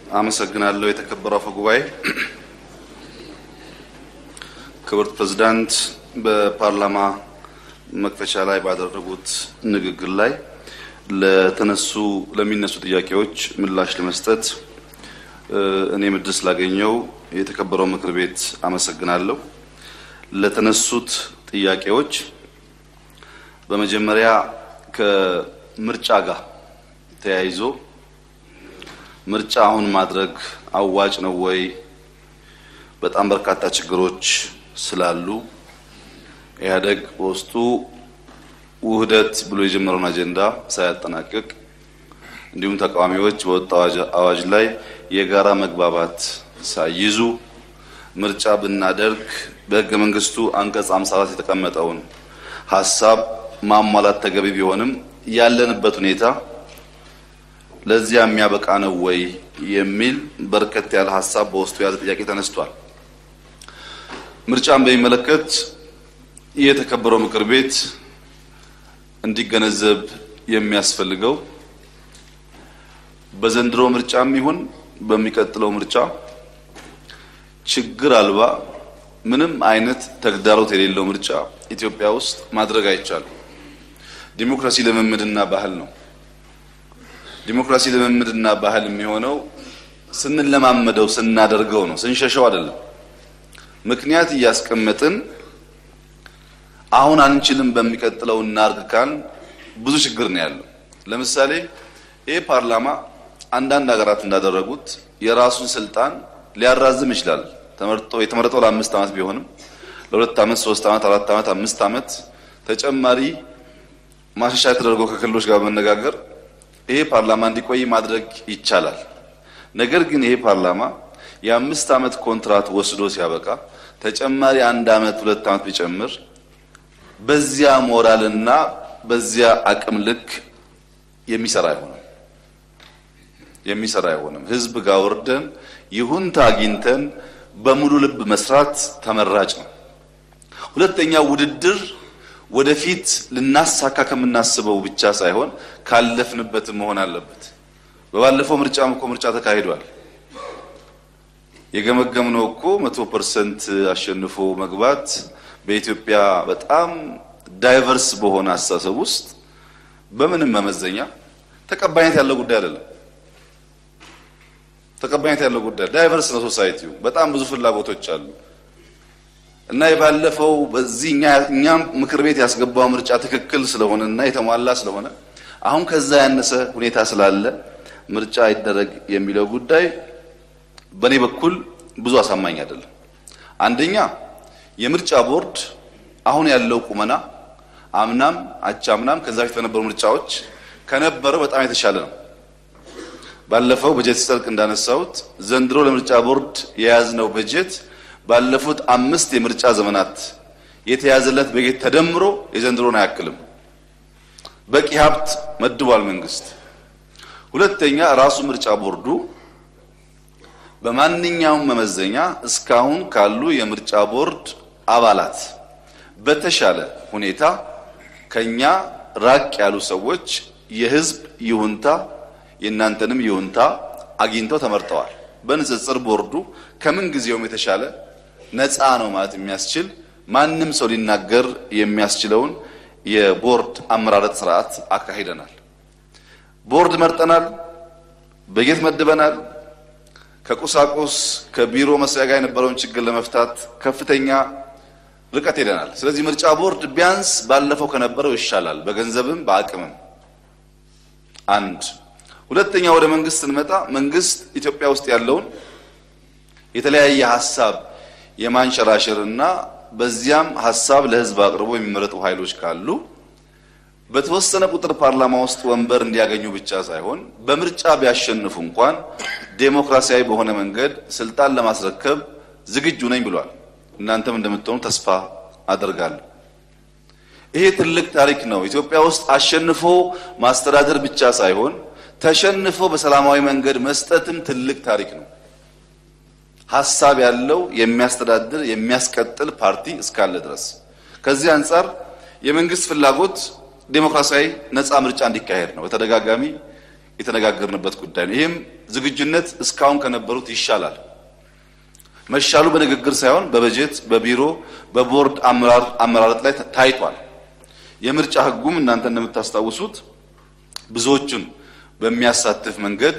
አመሰግናለሁ። የተከበረው አፈ ጉባኤ፣ ክብርት ፕሬዝዳንት በፓርላማ መክፈቻ ላይ ባደረጉት ንግግር ላይ ለተነሱ ለሚነሱ ጥያቄዎች ምላሽ ለመስጠት እኔም እድል ስላገኘው የተከበረው ምክር ቤት አመሰግናለሁ። ለተነሱት ጥያቄዎች በመጀመሪያ ከምርጫ ጋር ተያይዞ ምርጫ አሁን ማድረግ አዋጭ ነው ወይ? በጣም በርካታ ችግሮች ስላሉ ኢህአዴግ በውስጡ ውህደት ብሎ የጀመረውን አጀንዳ ሳያጠናቅቅ እንዲሁም ተቃዋሚዎች በወጣው አዋጅ ላይ የጋራ መግባባት ሳይይዙ ምርጫ ብናደርግ በሕገ መንግስቱ አንቀጽ 54 የተቀመጠውን ሀሳብ ማሟላት ተገቢ ቢሆንም ያለንበት ሁኔታ ለዚያ የሚያበቃ ነው ወይ የሚል በርከት ያለ ሀሳብ በውስጡ የያዘ ጥያቄ ተነስቷል። ምርጫን በሚመለከት የተከበረው ምክር ቤት እንዲገነዘብ የሚያስፈልገው በዘንድሮ ምርጫም ይሁን በሚቀጥለው ምርጫ ችግር አልባ ምንም አይነት ተግዳሮት የሌለው ምርጫ ኢትዮጵያ ውስጥ ማድረግ አይቻልም። ዲሞክራሲ ልምምድና ባህል ነው። ዲሞክራሲ ልምምድና ባህል የሚሆነው ስንለማመደው ስናደርገው ነው፣ ስንሸሸው አይደለም። ምክንያት እያስቀመጥን አሁን አንችልም በሚቀጥለው እናርግ ካል ብዙ ችግር ነው ያለው። ለምሳሌ ይህ ፓርላማ አንዳንድ ሀገራት እንዳደረጉት የራሱን ስልጣን ሊያራዝም ይችላል። ተመርጦ የተመረጠው ለአምስት ዓመት ቢሆንም ለሁለት ዓመት፣ ሶስት ዓመት፣ አራት ዓመት፣ አምስት ዓመት ተጨማሪ ማሻሻያ ተደርጎ ከክልሎች ጋር በመነጋገር ይሄ ፓርላማ እንዲቆይ ማድረግ ይቻላል። ነገር ግን ይሄ ፓርላማ የአምስት ዓመት ኮንትራት ወስዶ ሲያበቃ ተጨማሪ አንድ ዓመት ሁለት ዓመት ቢጨምር በዚያ ሞራልና በዚያ አቅም ልክ የሚሰራ አይሆንም የሚሰራ አይሆንም። ህዝብ ጋር ወርደን ይሁንታ አግኝተን በሙሉ ልብ መስራት ተመራጭ ነው። ሁለተኛ ውድድር ወደፊት ልናሳካ ከምናስበው ብቻ ሳይሆን ካለፍንበትም መሆን አለበት። በባለፈው ምርጫም እኮ ምርጫ ተካሂዷል። የገመገምነው እኮ መቶ ፐርሰንት አሸንፎ መግባት በኢትዮጵያ በጣም ዳይቨርስ በሆነ አስተሳሰብ ውስጥ በምንም መመዘኛ ተቀባይነት ያለው ጉዳይ አይደለም። ተቀባይነት ያለው ጉዳይ ዳይቨርስ ነው። ሶሳይቲው በጣም ብዙ ፍላጎቶች አሉ እና የባለፈው በዚህ እኛም ምክር ቤት ያስገባው ምርጫ ትክክል ስለሆነ እና የተሟላ ስለሆነ አሁን ከዛ ያነሰ ሁኔታ ስላለ ምርጫ አይደረግ የሚለው ጉዳይ በእኔ በኩል ብዙ አሳማኝ አይደለም። አንደኛ የምርጫ ቦርድ አሁን ያለው ቁመና አምናም አቻምናም ከዛ በፊት በነበሩ ምርጫዎች ከነበረው በጣም የተሻለ ነው። ባለፈው በጀት ሲጸድቅ እንዳነሳሁት ዘንድሮ ለምርጫ ቦርድ የያዝነው በጀት ባለፉት አምስት የምርጫ ዘመናት የተያዘለት በጀት ተደምሮ የዘንድሮን አያክልም። በቂ ሀብት መድቧል መንግስት። ሁለተኛ ራሱ ምርጫ ቦርዱ በማንኛውም መመዘኛ እስካሁን ካሉ የምርጫ ቦርድ አባላት በተሻለ ሁኔታ ከኛ ራቅ ያሉ ሰዎች የህዝብ ይሁንታ የእናንተንም ይሁንታ አግኝተው ተመርጠዋል። በንጽጽር ቦርዱ ከምን ጊዜውም የተሻለ ነፃ ነው ማለት የሚያስችል ማንም ሰው ሊናገር የሚያስችለውን የቦርድ አመራረጥ ስርዓት አካሂደናል። ቦርድ መርጠናል፣ በጀት መድበናል። ከቁሳቁስ ከቢሮ መስሪያ ጋር የነበረውን ችግር ለመፍታት ከፍተኛ ርቀት ሄደናል። ስለዚህ ምርጫ ቦርድ ቢያንስ ባለፈው ከነበረው ይሻላል፣ በገንዘብም በአቅምም። አንድ ሁለተኛ፣ ወደ መንግስት ስንመጣ መንግስት ኢትዮጵያ ውስጥ ያለውን የተለያየ ሀሳብ የማንሸራሸር እና በዚያም ሀሳብ ለህዝብ አቅርቦ የሚመረጡ ኃይሎች ካሉ በተወሰነ ቁጥር ፓርላማ ውስጥ ወንበር እንዲያገኙ ብቻ ሳይሆን በምርጫ ቢያሸንፉ እንኳን ዴሞክራሲያዊ በሆነ መንገድ ስልጣን ለማስረከብ ዝግጁ ነኝ ብሏል። እናንተም እንደምትሆኑ ተስፋ አደርጋለሁ። ይሄ ትልቅ ታሪክ ነው። ኢትዮጵያ ውስጥ አሸንፎ ማስተዳደር ብቻ ሳይሆን ተሸንፎ በሰላማዊ መንገድ መስጠትም ትልቅ ታሪክ ነው። ሀሳብ ያለው የሚያስተዳድር የሚያስቀጥል ፓርቲ እስካለ ድረስ ከዚህ አንጻር የመንግስት ፍላጎት ዴሞክራሲያዊ ነፃ ምርጫ እንዲካሄድ ነው። በተደጋጋሚ የተነጋገርንበት ጉዳይ ነው። ይህም ዝግጁነት እስካሁን ከነበሩት ይሻላል። መሻሉ በንግግር ሳይሆን በበጀት በቢሮ በቦርድ አመራር አመራረጥ ላይ ታይቷል። የምርጫ ሕጉም እናንተ እንደምታስታውሱት ብዙዎቹን በሚያሳትፍ መንገድ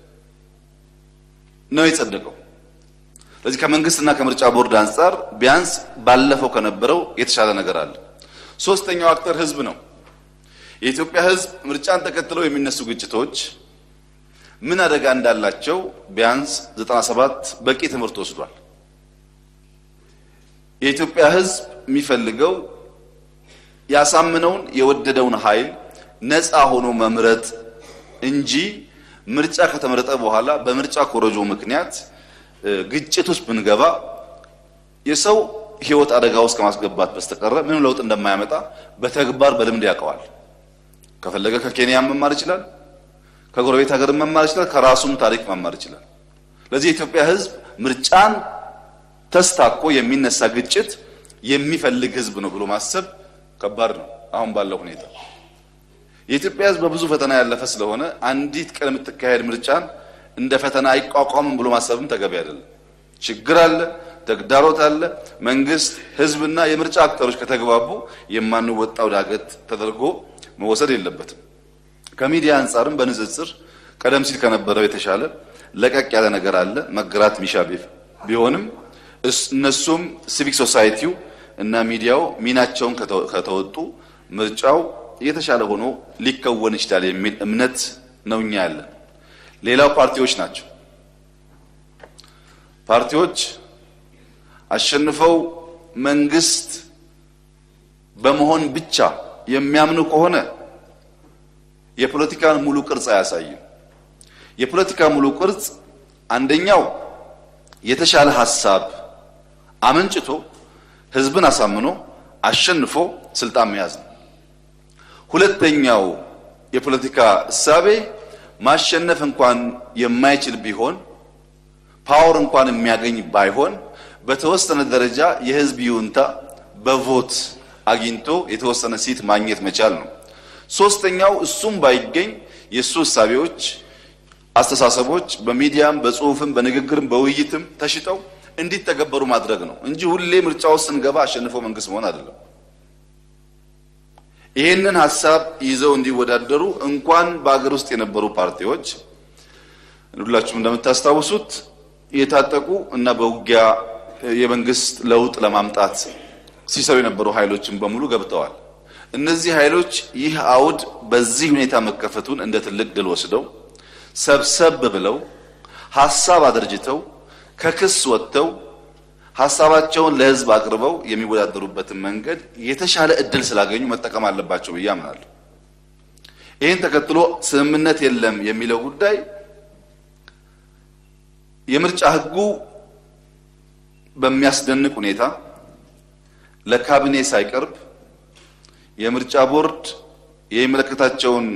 ነው የጸደቀው። ስለዚህ ከመንግስትና ከምርጫ ቦርድ አንጻር ቢያንስ ባለፈው ከነበረው የተሻለ ነገር አለ። ሶስተኛው አክተር ህዝብ ነው። የኢትዮጵያ ህዝብ ምርጫን ተከትለው የሚነሱ ግጭቶች ምን አደጋ እንዳላቸው ቢያንስ 97 በቂ ትምህርት ወስዷል። የኢትዮጵያ ህዝብ የሚፈልገው ያሳምነውን የወደደውን ኃይል ነፃ ሆኖ መምረጥ እንጂ ምርጫ ከተመረጠ በኋላ በምርጫ ኮረጆ ምክንያት ግጭት ውስጥ ብንገባ የሰው ህይወት አደጋ ውስጥ ከማስገባት በስተቀረ ምንም ለውጥ እንደማያመጣ በተግባር በልምድ ያውቀዋል። ከፈለገ ከኬንያ መማር ይችላል፣ ከጎረቤት ሀገር መማር ይችላል፣ ከራሱም ታሪክ መማር ይችላል። ለዚህ የኢትዮጵያ ህዝብ ምርጫን ተስታኮ የሚነሳ ግጭት የሚፈልግ ህዝብ ነው ብሎ ማሰብ ከባድ ነው። አሁን ባለው ሁኔታ የኢትዮጵያ ህዝብ በብዙ ፈተና ያለፈ ስለሆነ አንዲት ቀን የምትካሄድ ምርጫን እንደ ፈተና አይቋቋምም ብሎ ማሰብም ተገቢ አይደለም። ችግር አለ፣ ተግዳሮት አለ። መንግስት፣ ህዝብና የምርጫ አክተሮች ከተግባቡ የማንወጣው ዳገት ተደርጎ መወሰድ የለበትም። ከሚዲያ አንጻርም በንጽጽር ቀደም ሲል ከነበረው የተሻለ ለቀቅ ያለ ነገር አለ። መገራት ሚሻ ቢሆንም እነሱም ሲቪክ ሶሳይቲው እና ሚዲያው ሚናቸውን ከተወጡ ምርጫው የተሻለ ሆኖ ሊከወን ይችላል የሚል እምነት ነው እኛ ያለን። ሌላው ፓርቲዎች ናቸው። ፓርቲዎች አሸንፈው መንግስት በመሆን ብቻ የሚያምኑ ከሆነ የፖለቲካን ሙሉ ቅርጽ አያሳይም። የፖለቲካ ሙሉ ቅርጽ አንደኛው የተሻለ ሀሳብ አመንጭቶ ህዝብን አሳምኖ አሸንፎ ስልጣን መያዝ ነው። ሁለተኛው የፖለቲካ እሳቤ ማሸነፍ እንኳን የማይችል ቢሆን ፓወር እንኳን የሚያገኝ ባይሆን በተወሰነ ደረጃ የህዝብ ይሁንታ በቮት አግኝቶ የተወሰነ ሲት ማግኘት መቻል ነው። ሶስተኛው እሱም ባይገኝ የእሱ እሳቤዎች፣ አስተሳሰቦች በሚዲያም በጽሁፍም በንግግርም በውይይትም ተሽጠው እንዲተገበሩ ማድረግ ነው እንጂ ሁሌ ምርጫ ውስጥ ስንገባ አሸንፎ መንግስት መሆን አይደለም። ይህንን ሀሳብ ይዘው እንዲወዳደሩ እንኳን በአገር ውስጥ የነበሩ ፓርቲዎች ሁላችሁም እንደምታስታውሱት የታጠቁ እና በውጊያ የመንግስት ለውጥ ለማምጣት ሲሰሩ የነበሩ ኃይሎችን በሙሉ ገብተዋል። እነዚህ ኃይሎች ይህ አውድ በዚህ ሁኔታ መከፈቱን እንደ ትልቅ ድል ወስደው ሰብሰብ ብለው ሀሳብ አደርጅተው ከክስ ወጥተው ሀሳባቸውን ለህዝብ አቅርበው የሚወዳደሩበትን መንገድ የተሻለ እድል ስላገኙ መጠቀም አለባቸው ብዬ አምናለሁ። ይህን ተከትሎ ስምምነት የለም የሚለው ጉዳይ የምርጫ ህጉ በሚያስደንቅ ሁኔታ ለካቢኔ ሳይቀርብ የምርጫ ቦርድ የሚመለከታቸውን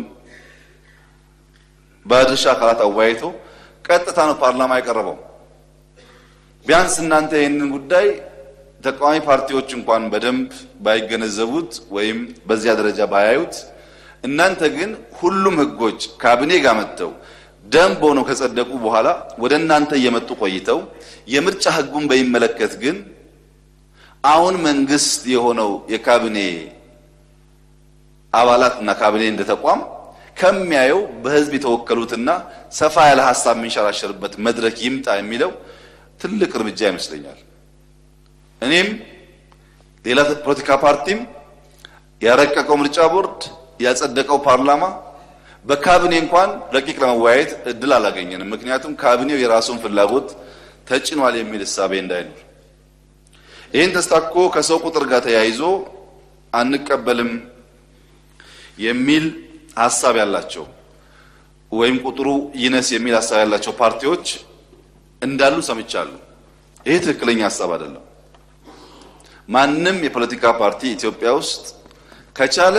ባለድርሻ አካላት አወያይቶ ቀጥታ ነው ፓርላማ የቀረበው። ቢያንስ እናንተ ይህንን ጉዳይ ተቃዋሚ ፓርቲዎች እንኳን በደንብ ባይገነዘቡት ወይም በዚያ ደረጃ ባያዩት፣ እናንተ ግን ሁሉም ህጎች ካቢኔ ጋር መጥተው ደንብ ሆነው ከጸደቁ በኋላ ወደ እናንተ እየመጡ ቆይተው የምርጫ ህጉን በሚመለከት ግን አሁን መንግስት የሆነው የካቢኔ አባላት እና ካቢኔ እንደ ተቋም ከሚያየው በህዝብ የተወከሉትና ሰፋ ያለ ሀሳብ የሚንሸራሸርበት መድረክ ይምጣ የሚለው ትልቅ እርምጃ ይመስለኛል። እኔም ሌላ ፖለቲካ ፓርቲም ያረቀቀው ምርጫ ቦርድ ያጸደቀው ፓርላማ በካቢኔ እንኳን ረቂቅ ለመወያየት እድል አላገኘንም። ምክንያቱም ካቢኔው የራሱን ፍላጎት ተጭኗል የሚል እሳቤ እንዳይኖር ይህን ተስታኮ ከሰው ቁጥር ጋር ተያይዞ አንቀበልም የሚል ሀሳብ ያላቸው ወይም ቁጥሩ ይነስ የሚል ሀሳብ ያላቸው ፓርቲዎች እንዳሉ ሰምቻለሁ። ይሄ ትክክለኛ ሀሳብ አይደለም። ማንም የፖለቲካ ፓርቲ ኢትዮጵያ ውስጥ ከቻለ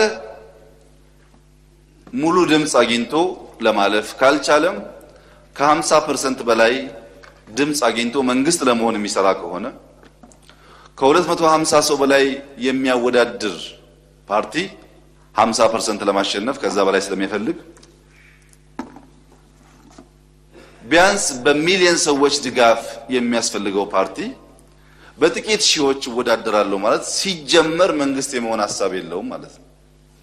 ሙሉ ድምፅ አግኝቶ ለማለፍ ካልቻለም ከ50 ፐርሰንት በላይ ድምፅ አግኝቶ መንግስት ለመሆን የሚሰራ ከሆነ ከ250 ሰው በላይ የሚያወዳድር ፓርቲ 50 ፐርሰንት ለማሸነፍ ከዛ በላይ ስለሚፈልግ ቢያንስ በሚሊዮን ሰዎች ድጋፍ የሚያስፈልገው ፓርቲ በጥቂት ሺዎች እወዳደራለሁ ማለት ሲጀመር መንግስት የመሆን ሀሳብ የለውም ማለት ነው።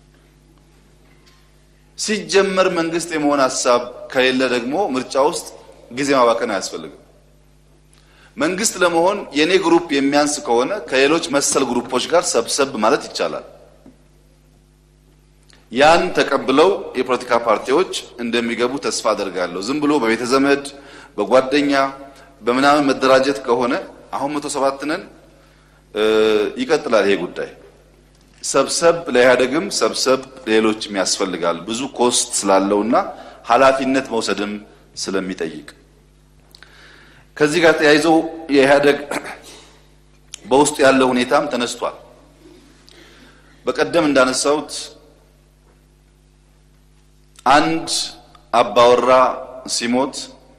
ሲጀመር መንግስት የመሆን ሀሳብ ከሌለ ደግሞ ምርጫ ውስጥ ጊዜ ማባከን አያስፈልግም። መንግስት ለመሆን የኔ ግሩፕ የሚያንስ ከሆነ ከሌሎች መሰል ግሩፖች ጋር ሰብሰብ ማለት ይቻላል። ያን ተቀብለው የፖለቲካ ፓርቲዎች እንደሚገቡ ተስፋ አደርጋለሁ። ዝም ብሎ በቤተ ዘመድ በጓደኛ በምናምን መደራጀት ከሆነ አሁን መቶ ሰባት ነን ይቀጥላል ይሄ ጉዳይ። ሰብሰብ ለኢህአደግም ሰብሰብ ሌሎችም ያስፈልጋል ብዙ ኮስት ስላለውና ኃላፊነት መውሰድም ስለሚጠይቅ ከዚህ ጋር ተያይዞ የኢህአደግ በውስጡ ያለው ሁኔታም ተነስቷል። በቀደም እንዳነሳሁት አንድ አባወራ ሲሞት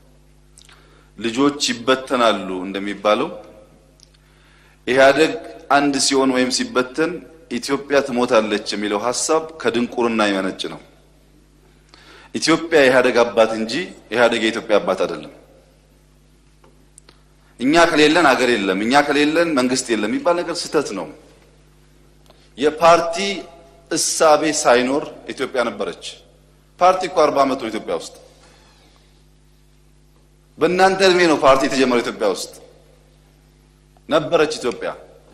ልጆች ይበተናሉ እንደሚባለው ኢህአደግ አንድ ሲሆን ወይም ሲበተን ኢትዮጵያ ትሞታለች የሚለው ሀሳብ ከድንቁርና የመነጭ ነው። ኢትዮጵያ የኢህአደግ አባት እንጂ ኢህአደግ የኢትዮጵያ አባት አይደለም። እኛ ከሌለን አገር የለም፣ እኛ ከሌለን መንግስት የለም የሚባል ነገር ስህተት ነው። የፓርቲ እሳቤ ሳይኖር ኢትዮጵያ ነበረች። ፓርቲ እኮ አርባ ዓመት ነው ኢትዮጵያ ውስጥ። በእናንተ እድሜ ነው ፓርቲ የተጀመረው ኢትዮጵያ ውስጥ ነበረች ኢትዮጵያ።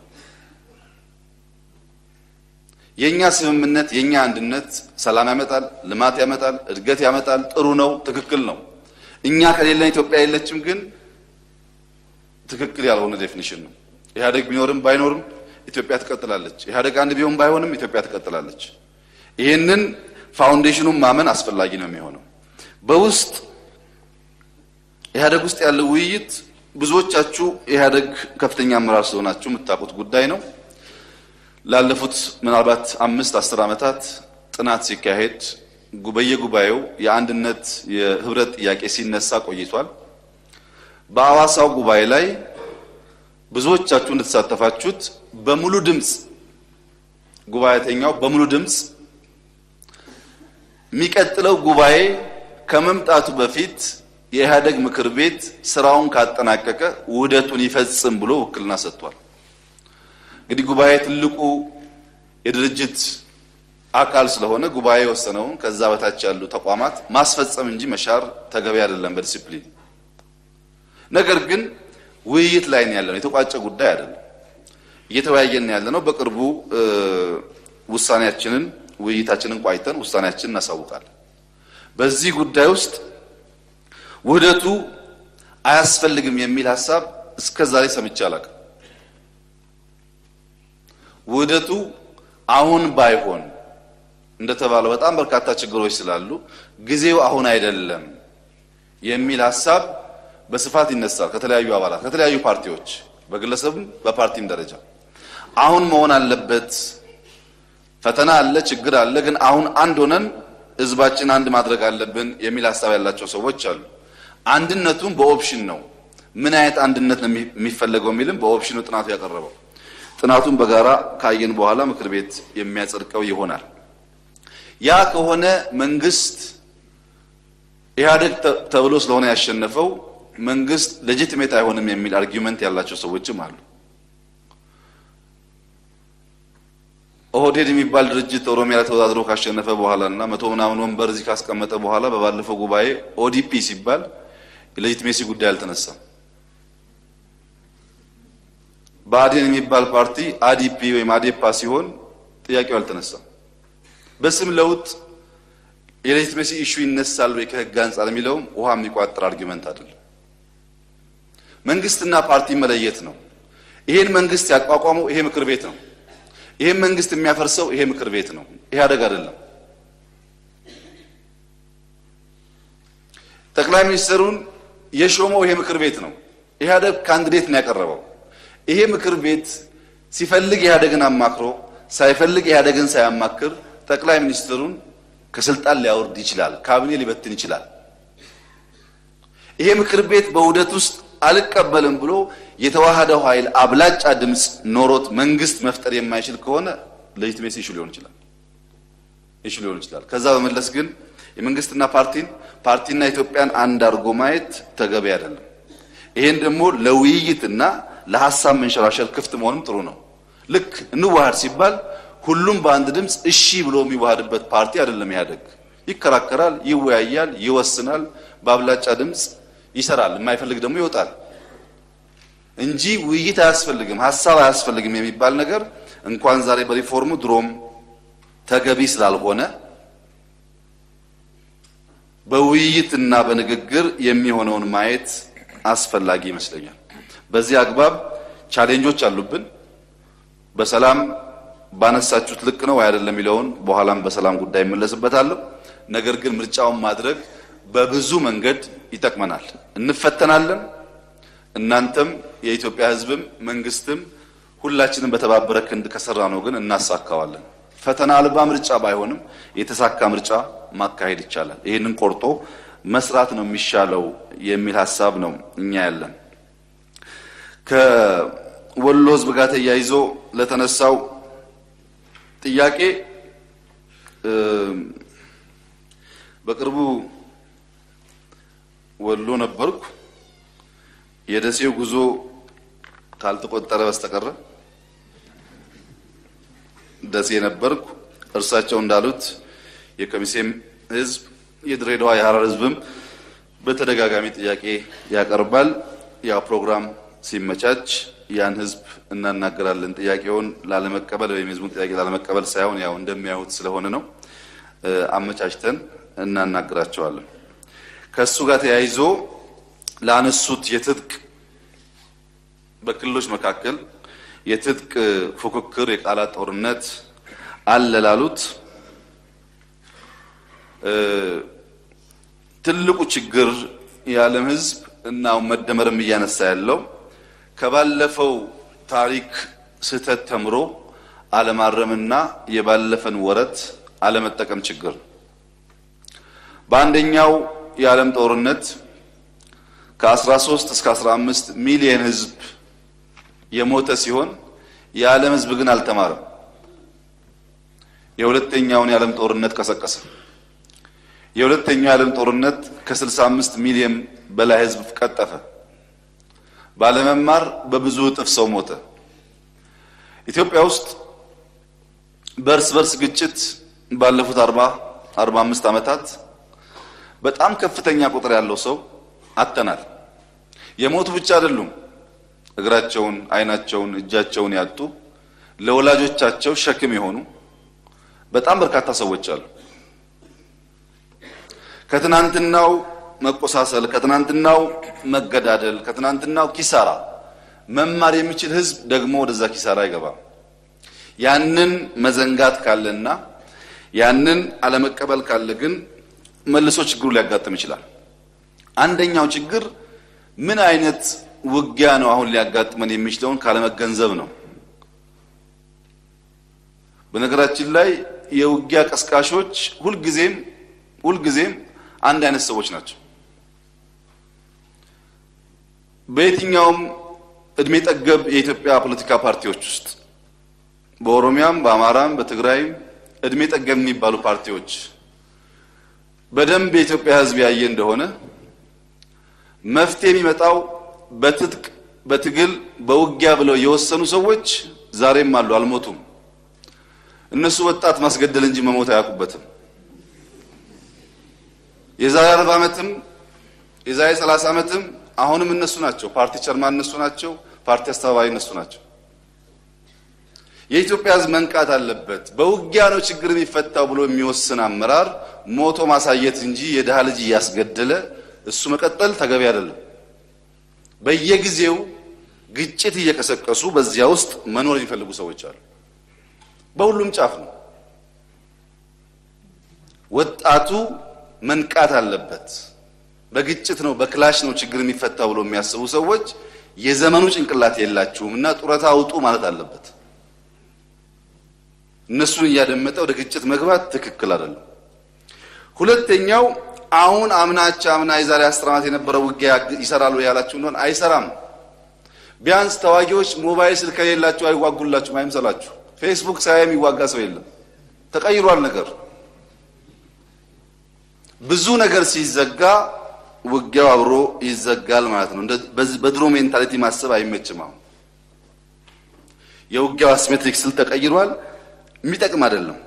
የኛ ስምምነት የኛ አንድነት ሰላም ያመጣል፣ ልማት ያመጣል፣ እድገት ያመጣል። ጥሩ ነው፣ ትክክል ነው። እኛ ከሌለን ኢትዮጵያ የለችም ግን ትክክል ያልሆነ ዴፊኒሽን ነው። ኢህአደግ ቢኖርም ባይኖርም ኢትዮጵያ ትቀጥላለች። ኢህአደግ አንድ ቢሆን ባይሆንም ኢትዮጵያ ትቀጥላለች። ይህንን ፋውንዴሽኑን ማመን አስፈላጊ ነው የሚሆነው። በውስጥ ኢህአደግ ውስጥ ያለው ውይይት ብዙዎቻችሁ ኢህአደግ ከፍተኛ አመራር ስለሆናችሁ የምታውቁት ጉዳይ ነው። ላለፉት ምናልባት አምስት አስር ዓመታት ጥናት ሲካሄድ በየጉባኤው የአንድነት የህብረት ጥያቄ ሲነሳ ቆይቷል። በአዋሳው ጉባኤ ላይ ብዙዎቻችሁ እንደተሳተፋችሁት በሙሉ ድምፅ ጉባኤተኛው በሙሉ ድምፅ የሚቀጥለው ጉባኤ ከመምጣቱ በፊት የኢህአደግ ምክር ቤት ስራውን ካጠናቀቀ ውህደቱን ይፈጽም ብሎ ውክልና ሰጥቷል። እንግዲህ ጉባኤ ትልቁ የድርጅት አካል ስለሆነ ጉባኤ የወሰነውን ከዛ በታች ያሉ ተቋማት ማስፈጸም እንጂ መሻር ተገቢ አይደለም በዲሲፕሊን ነገር ግን ውይይት ላይ ነው ያለነው። የተቋጨ ጉዳይ አይደለም። እየተወያየን ያለ ነው። በቅርቡ ውሳኔያችንን ውይይታችንን ቋይተን ውሳኔያችንን እናሳውቃለን። በዚህ ጉዳይ ውስጥ ውህደቱ አያስፈልግም የሚል ሀሳብ እስከ ዛሬ ሰምቼ አላውቅም። ውህደቱ አሁን ባይሆን እንደተባለው በጣም በርካታ ችግሮች ስላሉ ጊዜው አሁን አይደለም የሚል ሀሳብ በስፋት ይነሳል ከተለያዩ አባላት ከተለያዩ ፓርቲዎች በግለሰብም በፓርቲም ደረጃ አሁን መሆን አለበት። ፈተና አለ፣ ችግር አለ። ግን አሁን አንድ ሆነን ህዝባችን አንድ ማድረግ አለብን የሚል ሀሳብ ያላቸው ሰዎች አሉ። አንድነቱም በኦፕሽን ነው። ምን አይነት አንድነት ነው የሚፈለገው የሚልም በኦፕሽኑ ጥናቱ ያቀረበው። ጥናቱን በጋራ ካየን በኋላ ምክር ቤት የሚያጸድቀው ይሆናል። ያ ከሆነ መንግስት ኢህአዴግ ተብሎ ስለሆነ ያሸነፈው መንግስት ሌጂቲሜት አይሆንም የሚል አርጊመንት ያላቸው ሰዎችም አሉ። ኦህዴድ የሚባል ድርጅት ኦሮሚያ ላይ ተወዳድሮ ካሸነፈ በኋላ እና መቶ ምናምን ወንበር እዚህ ካስቀመጠ በኋላ በባለፈው ጉባኤ ኦዲፒ ሲባል የሌጂቲሜሲ ጉዳይ አልተነሳም። ብአዴን የሚባል ፓርቲ አዲፒ ወይም አዴፓ ሲሆን ጥያቄው አልተነሳም። በስም ለውጥ የሌጂቲሜሲ ኢሹ ይነሳል ወይ ከህግ አንጻር የሚለውም ውሃ የሚቋጥር አርጊመንት አይደለም። መንግስትና ፓርቲ መለየት ነው። ይሄን መንግስት ያቋቋመው ይሄ ምክር ቤት ነው። ይሄን መንግስት የሚያፈርሰው ይሄ ምክር ቤት ነው፣ ኢህአደግ አይደለም። ጠቅላይ ሚኒስትሩን የሾመው ይሄ ምክር ቤት ነው። ኢህአደግ ካንዲዴት ነው ያቀረበው። ይሄ ምክር ቤት ሲፈልግ ኢህአደግን አማክሮ ሳይፈልግ ኢህአደግን ሳያማክር ጠቅላይ ሚኒስትሩን ከስልጣን ሊያወርድ ይችላል፣ ካቢኔ ሊበትን ይችላል። ይሄ ምክር ቤት በውህደት ውስጥ አልቀበልም ብሎ የተዋሃደው ኃይል አብላጫ ድምፅ ኖሮት መንግስት መፍጠር የማይችል ከሆነ ሌጂቲሜሲ ኢሹ ሊሆን ይችላል። ኢሹ ሊሆን ይችላል። ከዛ በመለስ ግን የመንግስትና ፓርቲን ፓርቲና ኢትዮጵያን አንድ አድርጎ ማየት ተገቢ አይደለም። ይሄን ደግሞ ለውይይትና ለሀሳብ መንሸራሸር ክፍት መሆንም ጥሩ ነው። ልክ እንዋሃድ ሲባል ሁሉም በአንድ ድምፅ እሺ ብሎ የሚዋሃድበት ፓርቲ አይደለም። ኢህአዴግ ይከራከራል፣ ይወያያል፣ ይወስናል፣ በአብላጫ ድምፅ ይሰራል። የማይፈልግ ደግሞ ይወጣል እንጂ ውይይት አያስፈልግም፣ ሀሳብ አያስፈልግም የሚባል ነገር እንኳን ዛሬ በሪፎርሙ ድሮም ተገቢ ስላልሆነ በውይይትና በንግግር የሚሆነውን ማየት አስፈላጊ ይመስለኛል። በዚህ አግባብ ቻሌንጆች አሉብን። በሰላም ባነሳችሁት ልክ ነው አይደለም የሚለውን በኋላም በሰላም ጉዳይ እመለስበታለሁ። ነገር ግን ምርጫውን ማድረግ በብዙ መንገድ ይጠቅመናል። እንፈተናለን። እናንተም የኢትዮጵያ ሕዝብም መንግስትም ሁላችንም በተባበረ ክንድ ከሰራ ነው ግን እናሳካዋለን። ፈተና አልባ ምርጫ ባይሆንም የተሳካ ምርጫ ማካሄድ ይቻላል። ይህንን ቆርጦ መስራት ነው የሚሻለው የሚል ሀሳብ ነው እኛ ያለን። ከወሎ ህዝብ ጋር ተያይዞ ለተነሳው ጥያቄ በቅርቡ ወሎ ነበርኩ። የደሴው ጉዞ ካልተቆጠረ በስተቀረ ደሴ ነበርኩ። እርሳቸው እንዳሉት የከሚሴም ህዝብ የድሬዳዋ የሐረር ህዝብም በተደጋጋሚ ጥያቄ ያቀርባል። ያ ፕሮግራም ሲመቻች ያን ህዝብ እናናገራለን። ጥያቄውን ላለመቀበል ወይም የህዝቡን ጥያቄ ላለመቀበል ሳይሆን ያው እንደሚያዩት ስለሆነ ነው። አመቻችተን እናናግራቸዋለን። ከእሱ ጋር ተያይዞ ላነሱት የትጥቅ በክልሎች መካከል የትጥቅ ፉክክር፣ የቃላት ጦርነት አለ ላሉት ትልቁ ችግር የዓለም ህዝብ እና መደመርም እያነሳ ያለው ከባለፈው ታሪክ ስህተት ተምሮ አለማረምና የባለፈን ወረት አለመጠቀም ችግር ነው። በአንደኛው የዓለም ጦርነት ከ13 እስከ 15 ሚሊዮን ህዝብ የሞተ ሲሆን የዓለም ህዝብ ግን አልተማረም። የሁለተኛውን የዓለም ጦርነት ቀሰቀሰ። የሁለተኛው የዓለም ጦርነት ከ65 ሚሊዮን በላይ ህዝብ ቀጠፈ። ባለመማር በብዙ እጥፍ ሰው ሞተ። ኢትዮጵያ ውስጥ በእርስ በርስ ግጭት ባለፉት 40 45 ዓመታት በጣም ከፍተኛ ቁጥር ያለው ሰው አጥተናል። የሞቱ ብቻ አይደሉም። እግራቸውን፣ አይናቸውን፣ እጃቸውን ያጡ ለወላጆቻቸው ሸክም የሆኑ በጣም በርካታ ሰዎች አሉ። ከትናንትናው መቆሳሰል፣ ከትናንትናው መገዳደል፣ ከትናንትናው ኪሳራ መማር የሚችል ህዝብ ደግሞ ወደዛ ኪሳራ አይገባም። ያንን መዘንጋት ካለና ያንን አለመቀበል ካለ ግን መልሶ ችግሩ ሊያጋጥም ይችላል። አንደኛው ችግር ምን አይነት ውጊያ ነው አሁን ሊያጋጥመን የሚችለውን ካለመገንዘብ ነው። በነገራችን ላይ የውጊያ ቀስቃሾች ሁልጊዜም ሁልጊዜም አንድ አይነት ሰዎች ናቸው። በየትኛውም እድሜ ጠገብ የኢትዮጵያ ፖለቲካ ፓርቲዎች ውስጥ በኦሮሚያም፣ በአማራም፣ በትግራይም እድሜ ጠገብ የሚባሉ ፓርቲዎች በደንብ የኢትዮጵያ ሕዝብ ያየ እንደሆነ መፍትሄ የሚመጣው በትጥቅ በትግል በውጊያ ብለው የወሰኑ ሰዎች ዛሬም አሉ፣ አልሞቱም። እነሱ ወጣት ማስገደል እንጂ መሞት አያውቁበትም። የዛሬ አርባ ዓመትም የዛሬ ሰላሳ ዓመትም አሁንም እነሱ ናቸው። ፓርቲ ቸርማን እነሱ ናቸው። ፓርቲ አስተባባሪ እነሱ ናቸው። የኢትዮጵያ ሕዝብ መንቃት አለበት። በውጊያ ነው ችግር የሚፈታው ብሎ የሚወስን አመራር ሞቶ ማሳየት እንጂ የድሃ ልጅ እያስገደለ እሱ መቀጠል ተገቢ አይደለም። በየጊዜው ግጭት እየቀሰቀሱ በዚያ ውስጥ መኖር የሚፈልጉ ሰዎች አሉ። በሁሉም ጫፍ ነው። ወጣቱ መንቃት አለበት። በግጭት ነው በክላሽ ነው ችግር የሚፈታው ብሎ የሚያስቡ ሰዎች የዘመኑ ጭንቅላት የላችሁም እና ጡረታ አውጡ ማለት አለበት። እነሱን እያደመጠ ወደ ግጭት መግባት ትክክል አይደለም። ሁለተኛው አሁን አምናቻ አምና የዛሬ አስር ዓመት የነበረው ውጊያ ይሰራሉ ያላችሁ እንደሆነ አይሰራም። ቢያንስ ተዋጊዎች ሞባይል ስልክ ከሌላችሁ አይዋጉላችሁም አይምሰላችሁ። ፌስቡክ ሳያ የሚዋጋ ሰው የለም። ተቀይሯል ነገር ብዙ ነገር ሲዘጋ ውጊያው አብሮ ይዘጋል ማለት ነው። በድሮ ሜንታሊቲ ማሰብ አይመችም። አሁን የውጊያው አሲሜትሪክ ስል ተቀይሯል። የሚጠቅም አይደለም።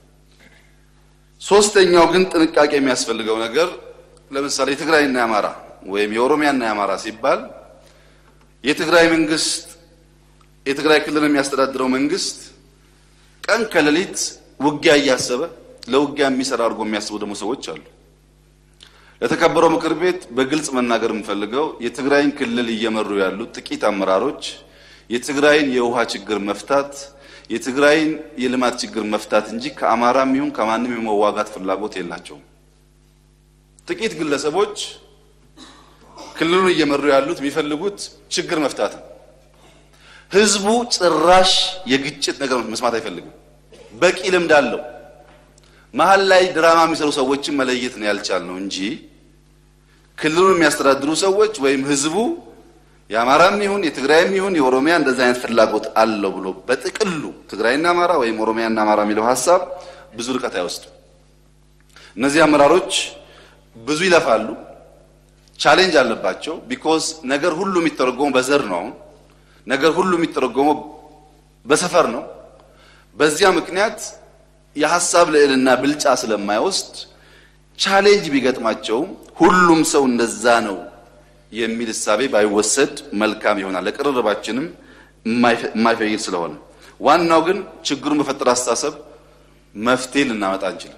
ሶስተኛው ግን ጥንቃቄ የሚያስፈልገው ነገር ለምሳሌ የትግራይና የአማራ ወይም የኦሮሚያና የአማራ ሲባል የትግራይ መንግስት የትግራይ ክልል የሚያስተዳድረው መንግስት ቀን ከሌሊት ውጊያ እያሰበ ለውጊያ የሚሰራ አድርጎ የሚያስቡ ደግሞ ሰዎች አሉ። ለተከበረው ምክር ቤት በግልጽ መናገር የምፈልገው የትግራይን ክልል እየመሩ ያሉት ጥቂት አመራሮች የትግራይን የውሃ ችግር መፍታት የትግራይን የልማት ችግር መፍታት እንጂ ከአማራም ይሁን ከማንም የመዋጋት ፍላጎት የላቸውም። ጥቂት ግለሰቦች ክልሉን እየመሩ ያሉት የሚፈልጉት ችግር መፍታት ነው። ህዝቡ ጭራሽ የግጭት ነገር መስማት አይፈልግም። በቂ ልምድ አለው። መሀል ላይ ድራማ የሚሰሩ ሰዎችን መለየት ነው ያልቻልነው እንጂ ክልሉን የሚያስተዳድሩ ሰዎች ወይም ህዝቡ የአማራም ይሁን የትግራይም ይሁን የኦሮሚያ እንደዚህ አይነት ፍላጎት አለው ብሎ በጥቅሉ ትግራይና አማራ ወይም ኦሮሚያና አማራ የሚለው ሀሳብ ብዙ ርቀት አይወስድም። እነዚህ አመራሮች ብዙ ይለፋሉ፣ ቻሌንጅ አለባቸው። ቢኮዝ ነገር ሁሉ የሚተረጎመው በዘር ነው። አሁን ነገር ሁሉ የሚተረጎመው በሰፈር ነው። በዚያ ምክንያት የሀሳብ ልዕልና ብልጫ ስለማይወስድ ቻሌንጅ ቢገጥማቸውም ሁሉም ሰው እንደዛ ነው የሚል እሳቤ ባይወሰድ መልካም ይሆናል። ለቅርርባችንም የማይፈይድ ስለሆነ ዋናው ግን ችግሩን በፈጠረ አስተሳሰብ መፍትሄ ልናመጣ አንችልም።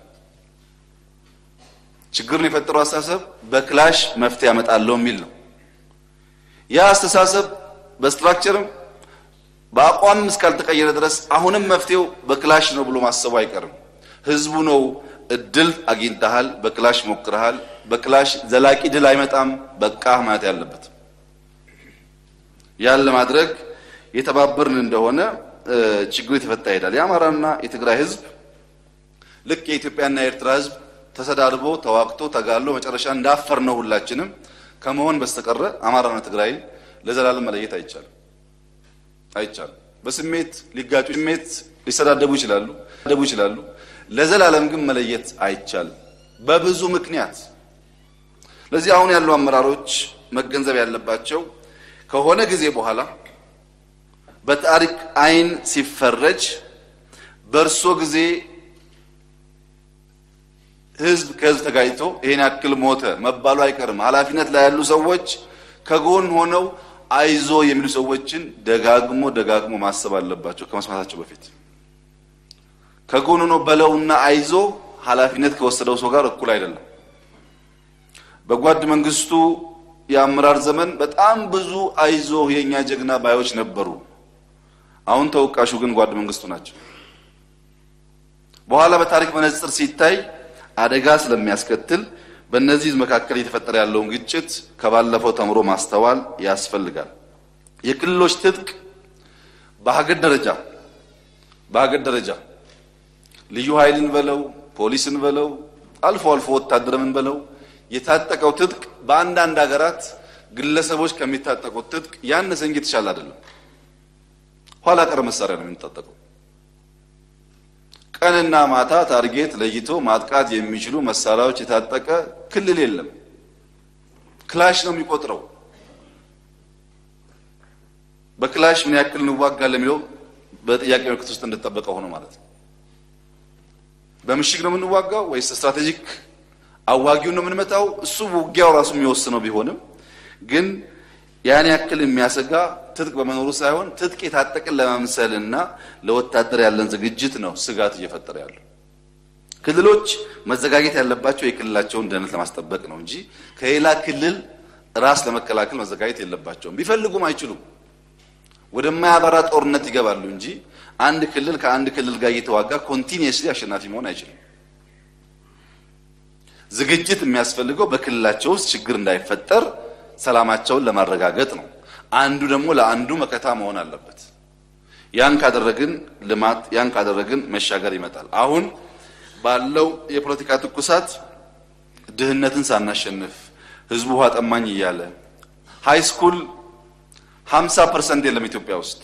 ችግሩን የፈጠረው አስተሳሰብ በክላሽ መፍትሄ ያመጣለው የሚል ነው። ያ አስተሳሰብ በስትራክቸርም በአቋም እስካልተቀየረ ድረስ አሁንም መፍትሄው በክላሽ ነው ብሎ ማሰቡ አይቀርም። ህዝቡ ነው እድል አግኝተሃል፣ በክላሽ ሞክረሃል፣ በክላሽ ዘላቂ ድል አይመጣም፣ በቃ ማለት ያለበት ያን ለማድረግ የተባበርን እንደሆነ ችግሩ የተፈታ ይሄዳል። የአማራና የትግራይ ህዝብ ልክ የኢትዮጵያና የኤርትራ ህዝብ ተሰዳድቦ ተዋግቶ ተጋሎ መጨረሻ እንዳፈር ነው ሁላችንም ከመሆን በስተቀረ አማራና ትግራይ ለዘላለም መለየት አይቻልም አይቻልም። በስሜት ሊጋጩ ስሜት ሊሰዳደቡ ይችላሉ ደቡ ይችላሉ። ለዘላለም ግን መለየት አይቻልም በብዙ ምክንያት። ለዚህ አሁን ያሉ አመራሮች መገንዘብ ያለባቸው ከሆነ ጊዜ በኋላ በታሪክ አይን ሲፈረጅ በእርሶ ጊዜ ህዝብ ከህዝብ ተጋጭቶ ይሄን ያክል ሞተ መባሉ አይቀርም። ኃላፊነት ላይ ያሉ ሰዎች ከጎን ሆነው አይዞ የሚሉ ሰዎችን ደጋግሞ ደጋግሞ ማሰብ አለባቸው ከመስማታቸው በፊት። ከጎን ሆኖ በለውና አይዞ ኃላፊነት ከወሰደው ሰው ጋር እኩል አይደለም። በጓድ መንግስቱ የአመራር ዘመን በጣም ብዙ አይዞ የኛ ጀግና ባዮች ነበሩ። አሁን ተወቃሹ ግን ጓድ መንግስቱ ናቸው። በኋላ በታሪክ መነጽር ሲታይ አደጋ ስለሚያስከትል በእነዚህ መካከል እየተፈጠረ ያለውን ግጭት ከባለፈው ተምሮ ማስተዋል ያስፈልጋል። የክልሎች ትጥቅ በሀገር ደረጃ በሀገር ደረጃ ልዩ ኃይልን በለው ፖሊስን በለው አልፎ አልፎ ወታደርምን በለው የታጠቀው ትጥቅ በአንዳንድ ሀገራት ግለሰቦች ከሚታጠቁት ትጥቅ ያነሰ እንጂ የተሻለ አይደለም። ኋላ ቀር መሳሪያ ነው የሚታጠቀው። ቀንና ማታ ታርጌት ለይቶ ማጥቃት የሚችሉ መሳሪያዎች የታጠቀ ክልል የለም። ክላሽ ነው የሚቆጥረው። በክላሽ ምን ያክል እንዋጋለን የሚለው በጥያቄ ምልክት ውስጥ እንደተጠበቀ ሆኖ ማለት ነው። በምሽግ ነው የምንዋጋው ወይስ ስትራቴጂክ አዋጊውን ነው የምንመታው? እሱ ውጊያው ራሱ የሚወስነው ቢሆንም ግን ያን ያክል የሚያሰጋ ትጥቅ በመኖሩ ሳይሆን ትጥቅ የታጠቅን ለመምሰልና ለወታደር ያለን ዝግጅት ነው ስጋት እየፈጠረ ያለው። ክልሎች መዘጋጀት ያለባቸው የክልላቸውን ደህንነት ለማስጠበቅ ነው እንጂ ከሌላ ክልል ራስ ለመከላከል መዘጋጀት የለባቸውም። ቢፈልጉም አይችሉም። ወደማያባራ ጦርነት ይገባሉ እንጂ አንድ ክልል ከአንድ ክልል ጋር እየተዋጋ ኮንቲኒየስሊ አሸናፊ መሆን አይችልም። ዝግጅት የሚያስፈልገው በክልላቸው ውስጥ ችግር እንዳይፈጠር ሰላማቸውን ለማረጋገጥ ነው። አንዱ ደግሞ ለአንዱ መከታ መሆን አለበት። ያን ካደረግን ልማት፣ ያን ካደረግን መሻገር ይመጣል። አሁን ባለው የፖለቲካ ትኩሳት ድህነትን ሳናሸንፍ ህዝቡ ውሃ ጠማኝ እያለ ሃይ ስኩል 50 ፐርሰንት የለም ኢትዮጵያ ውስጥ።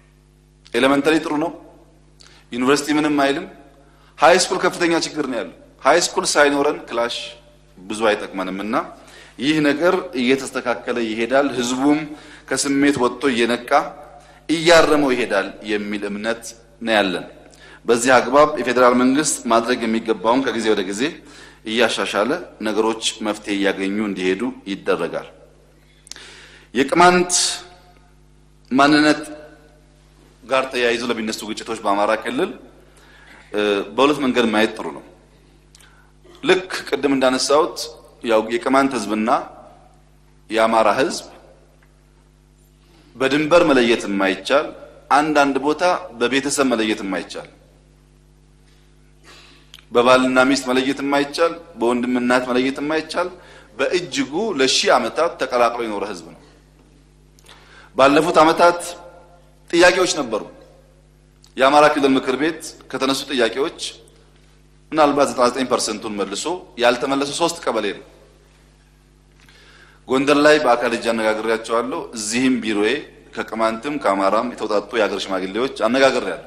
ኤሌመንተሪ ጥሩ ነው፣ ዩኒቨርሲቲ ምንም አይልም። ሃይ ስኩል ከፍተኛ ችግር ነው ያለው። ሃይ ስኩል ሳይኖረን ክላሽ ብዙ አይጠቅመንም እና ይህ ነገር እየተስተካከለ ይሄዳል። ህዝቡም ከስሜት ወጥቶ እየነቃ እያረመው ይሄዳል የሚል እምነት ነው ያለን። በዚህ አግባብ የፌዴራል መንግስት ማድረግ የሚገባውን ከጊዜ ወደ ጊዜ እያሻሻለ ነገሮች መፍትሄ እያገኙ እንዲሄዱ ይደረጋል። የቅማንት ማንነት ጋር ተያይዞ ለሚነሱ ግጭቶች በአማራ ክልል በሁለት መንገድ ማየት ጥሩ ነው። ልክ ቅድም እንዳነሳሁት ያው የቅማንት ህዝብና የአማራ ህዝብ በድንበር መለየት የማይቻል አንዳንድ ቦታ በቤተሰብ መለየት የማይቻል በባልና ሚስት መለየት የማይቻል በወንድም እናት መለየት የማይቻል በእጅጉ ለሺህ ዓመታት ተቀላቅሎ የኖረ ህዝብ ነው። ባለፉት ዓመታት ጥያቄዎች ነበሩ። የአማራ ክልል ምክር ቤት ከተነሱ ጥያቄዎች ምናልባት 99 ፐርሰንቱን መልሶ ያልተመለሱ ሶስት ቀበሌ ነው። ጎንደር ላይ በአካል እጅ አነጋግሬያቸዋለሁ። እዚህም ቢሮዬ ከቅማንትም ከአማራም የተውጣጡ የሀገር ሽማግሌዎች አነጋግሬያለሁ።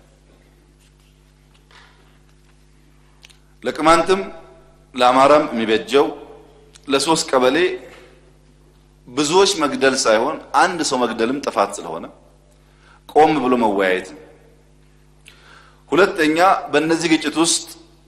ለቅማንትም ለአማራም የሚበጀው ለሶስት ቀበሌ ብዙዎች መግደል ሳይሆን አንድ ሰው መግደልም ጥፋት ስለሆነ ቆም ብሎ መወያየት ነው። ሁለተኛ በእነዚህ ግጭት ውስጥ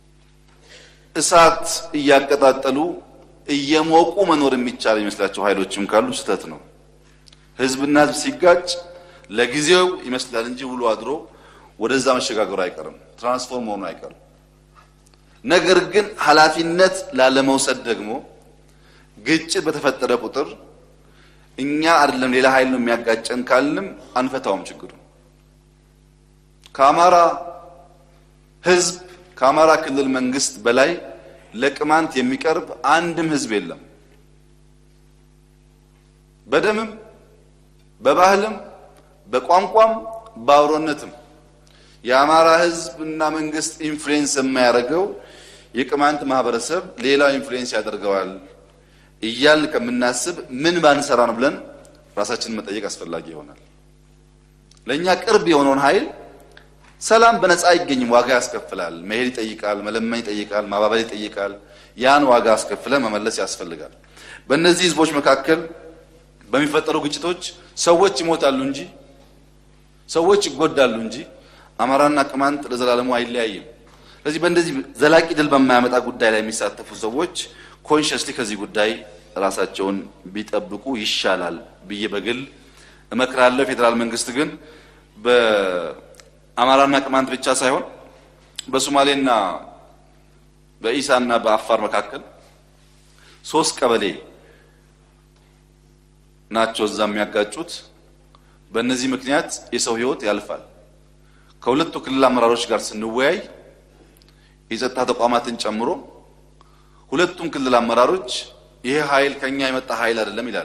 እሳት እያቀጣጠሉ እየሞቁ መኖር የሚቻል የሚመስላቸው ኃይሎችም ካሉ ስህተት ነው። ህዝብና ህዝብ ሲጋጭ ለጊዜው ይመስላል እንጂ ውሎ አድሮ ወደዛ መሸጋገሩ አይቀርም፣ ትራንስፎርም መሆኑ አይቀርም። ነገር ግን ኃላፊነት ላለመውሰድ ደግሞ ግጭት በተፈጠረ ቁጥር እኛ አይደለም ሌላ ኃይል ነው የሚያጋጨን ካልንም አንፈታውም ችግሩ። ከአማራ ህዝብ ከአማራ ክልል መንግስት በላይ ለቅማንት የሚቀርብ አንድም ህዝብ የለም። በደምም በባህልም በቋንቋም በአብሮነትም የአማራ ህዝብ እና መንግስት ኢንፍሉዌንስ የማያደርገው የቅማንት ማህበረሰብ ሌላው ኢንፍሉዌንስ ያደርገዋል እያልን ከምናስብ ምን ባንሰራ ነው ብለን ራሳችንን መጠየቅ አስፈላጊ ይሆናል። ለእኛ ቅርብ የሆነውን ኃይል ሰላም በነፃ አይገኝም፣ ዋጋ ያስከፍላል። መሄድ ይጠይቃል፣ መለመን ይጠይቃል፣ ማባበል ይጠይቃል። ያን ዋጋ አስከፍለን መመለስ ያስፈልጋል። በእነዚህ ህዝቦች መካከል በሚፈጠሩ ግጭቶች ሰዎች ይሞታሉ እንጂ ሰዎች ይጎዳሉ እንጂ አማራና ቅማንት ለዘላለሙ አይለያይም። ስለዚህ በእንደዚህ ዘላቂ ድል በማያመጣ ጉዳይ ላይ የሚሳተፉ ሰዎች ኮንሽስሊ ከዚህ ጉዳይ ራሳቸውን ቢጠብቁ ይሻላል ብዬ በግል እመክራለሁ። ፌዴራል መንግስት ግን በአማራና ቅማንት ብቻ ሳይሆን በሶማሌና በኢሳና በአፋር መካከል ሶስት ቀበሌ ናቸው እዛ የሚያጋጩት። በእነዚህ ምክንያት የሰው ህይወት ያልፋል። ከሁለቱ ክልል አመራሮች ጋር ስንወያይ የጸጥታ ተቋማትን ጨምሮ ሁለቱም ክልል አመራሮች ይሄ ኃይል ከኛ የመጣ ኃይል አይደለም ይላል።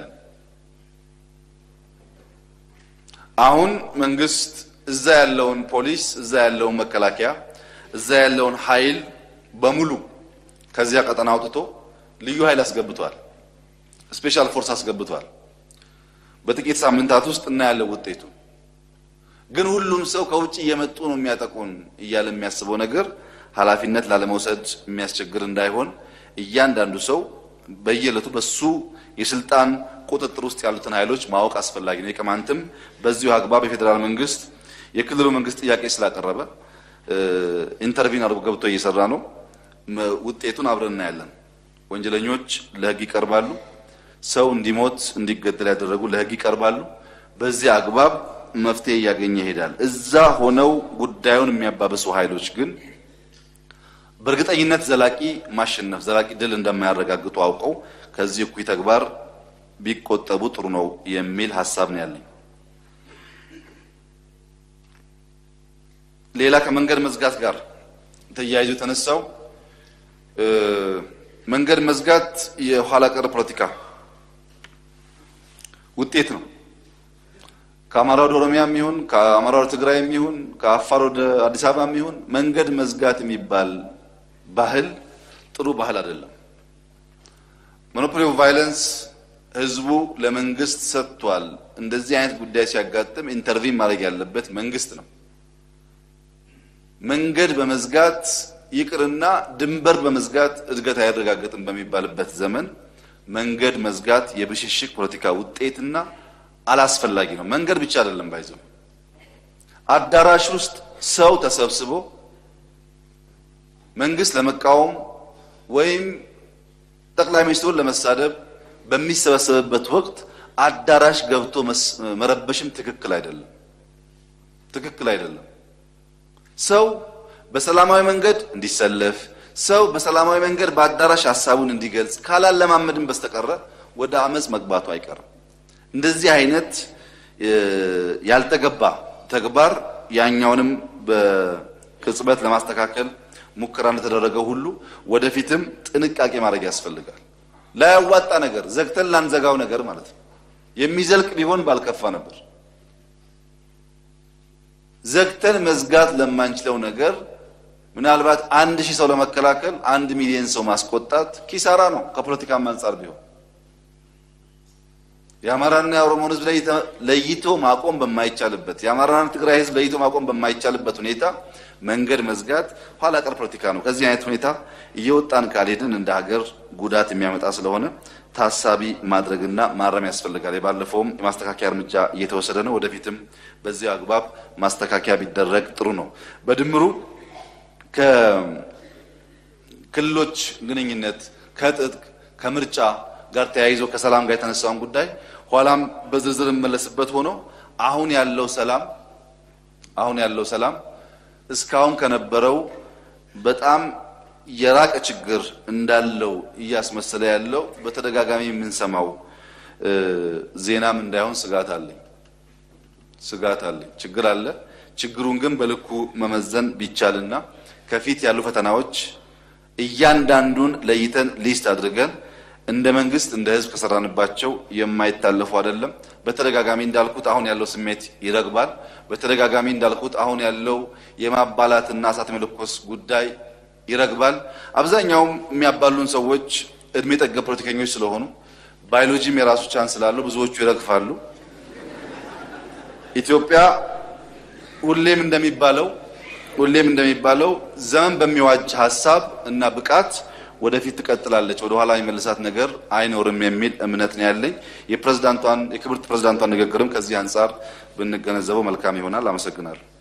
አሁን መንግስት እዛ ያለውን ፖሊስ፣ እዛ ያለውን መከላከያ፣ እዛ ያለውን ኃይል በሙሉ ከዚያ ቀጠና አውጥቶ ልዩ ኃይል አስገብቷል። ስፔሻል ፎርስ አስገብቷል። በጥቂት ሳምንታት ውስጥ እናያለን ውጤቱ። ግን ሁሉም ሰው ከውጭ እየመጡ ነው የሚያጠቁን እያለ የሚያስበው ነገር ኃላፊነት ላለመውሰድ የሚያስቸግር እንዳይሆን እያንዳንዱ ሰው በየዕለቱ በሱ የስልጣን ቁጥጥር ውስጥ ያሉትን ኃይሎች ማወቅ አስፈላጊ ነው። የቅማንትም በዚሁ አግባብ የፌዴራል መንግስት የክልሉ መንግስት ጥያቄ ስላቀረበ ኢንተርቪን አድርጎ ገብቶ እየሰራ ነው። ውጤቱን አብረን እናያለን። ወንጀለኞች ለህግ ይቀርባሉ። ሰው እንዲሞት እንዲገደል ያደረጉ ለህግ ይቀርባሉ። በዚህ አግባብ መፍትሄ እያገኘ ይሄዳል። እዛ ሆነው ጉዳዩን የሚያባብሱ ኃይሎች ግን በእርግጠኝነት ዘላቂ ማሸነፍ ዘላቂ ድል እንደማያረጋግጡ አውቀው ከዚህ እኩይ ተግባር ቢቆጠቡ ጥሩ ነው የሚል ሀሳብ ነው ያለኝ። ሌላ ከመንገድ መዝጋት ጋር ተያይዞ የተነሳው መንገድ መዝጋት የኋላ ቀር ፖለቲካ ውጤት ነው። ከአማራ ወደ ኦሮሚያም ይሁን ከአማራ ወደ ትግራይም ይሁን ከአፋር ወደ አዲስ አበባም ይሁን መንገድ መዝጋት የሚባል ባህል ጥሩ ባህል አይደለም። ሞኖፖሊ ኦፍ ቫይለንስ ህዝቡ ለመንግስት ሰጥቷል። እንደዚህ አይነት ጉዳይ ሲያጋጥም ኢንተርቪን ማድረግ ያለበት መንግስት ነው። መንገድ በመዝጋት ይቅርና ድንበር በመዝጋት እድገት አያረጋግጥም በሚባልበት ዘመን መንገድ መዝጋት የብሽሽቅ ፖለቲካ ውጤትና አላስፈላጊ ነው። መንገድ ብቻ አይደለም ባይዘው አዳራሽ ውስጥ ሰው ተሰብስቦ መንግስት ለመቃወም ወይም ጠቅላይ ሚኒስትሩን ለመሳደብ በሚሰበሰብበት ወቅት አዳራሽ ገብቶ መረበሽም ትክክል አይደለም፣ ትክክል አይደለም። ሰው በሰላማዊ መንገድ እንዲሰለፍ ሰው በሰላማዊ መንገድ በአዳራሽ ሀሳቡን እንዲገልጽ ካላለማመድን በስተቀረ ወደ አመፅ መግባቱ አይቀርም። እንደዚህ አይነት ያልተገባ ተግባር ያኛውንም በቅጽበት ለማስተካከል ሙከራ እንደተደረገው ሁሉ ወደፊትም ጥንቃቄ ማድረግ ያስፈልጋል። ላያዋጣ ነገር ዘግተን ላንዘጋው ነገር ማለት ነው። የሚዘልቅ ቢሆን ባልከፋ ነበር። ዘግተን መዝጋት ለማንችለው ነገር ምናልባት አንድ ሺህ ሰው ለመከላከል አንድ ሚሊዮን ሰው ማስቆጣት ኪሳራ ነው። ከፖለቲካም አንጻር ቢሆን የአማራና የኦሮሞን ሕዝብ ለይቶ ማቆም በማይቻልበት የአማራና ትግራይ ሕዝብ ለይቶ ማቆም በማይቻልበት ሁኔታ መንገድ መዝጋት ኋላ ቀር ፖለቲካ ነው። ከዚህ አይነት ሁኔታ እየወጣን ካልሄድን እንደ ሀገር ጉዳት የሚያመጣ ስለሆነ ታሳቢ ማድረግና ማረም ያስፈልጋል። የባለፈውም የማስተካከያ እርምጃ እየተወሰደ ነው። ወደፊትም በዚህ አግባብ ማስተካከያ ቢደረግ ጥሩ ነው። በድምሩ ከክልሎች ግንኙነት ከትጥቅ ከምርጫ ጋር ተያይዞ ከሰላም ጋር የተነሳውን ጉዳይ ኋላም በዝርዝር እመለስበት ሆኖ አሁን ያለው ሰላም አሁን ያለው ሰላም እስካሁን ከነበረው በጣም የራቀ ችግር እንዳለው እያስመሰለ ያለው በተደጋጋሚ የምንሰማው ዜናም እንዳይሆን ስጋት አለኝ ስጋት አለኝ። ችግር አለ። ችግሩን ግን በልኩ መመዘን ቢቻልና ከፊት ያሉ ፈተናዎች እያንዳንዱን ለይተን ሊስት አድርገን እንደ መንግስት እንደ ሕዝብ ከሰራንባቸው የማይታለፉ አይደለም። በተደጋጋሚ እንዳልኩት አሁን ያለው ስሜት ይረግባል። በተደጋጋሚ እንዳልኩት አሁን ያለው የማባላትና እሳት መለኮስ ጉዳይ ይረግባል። አብዛኛውም የሚያባሉን ሰዎች እድሜ ጠገብ ፖለቲከኞች ስለሆኑ ባዮሎጂም የራሱ ቻንስ ስላለው ብዙዎቹ ይረግፋሉ። ኢትዮጵያ ሁሌም እንደሚባለው ሁሌም እንደሚባለው ዘመን በሚዋጅ ሀሳብ እና ብቃት ወደፊት ትቀጥላለች። ወደ ኋላ የሚመልሳት ነገር አይኖርም የሚል እምነት ነው ያለኝ። የፕሬዝዳንቷን የክብርት ፕሬዝዳንቷን ንግግርም ከዚህ አንጻር ብንገነዘበው መልካም ይሆናል። አመሰግናለሁ።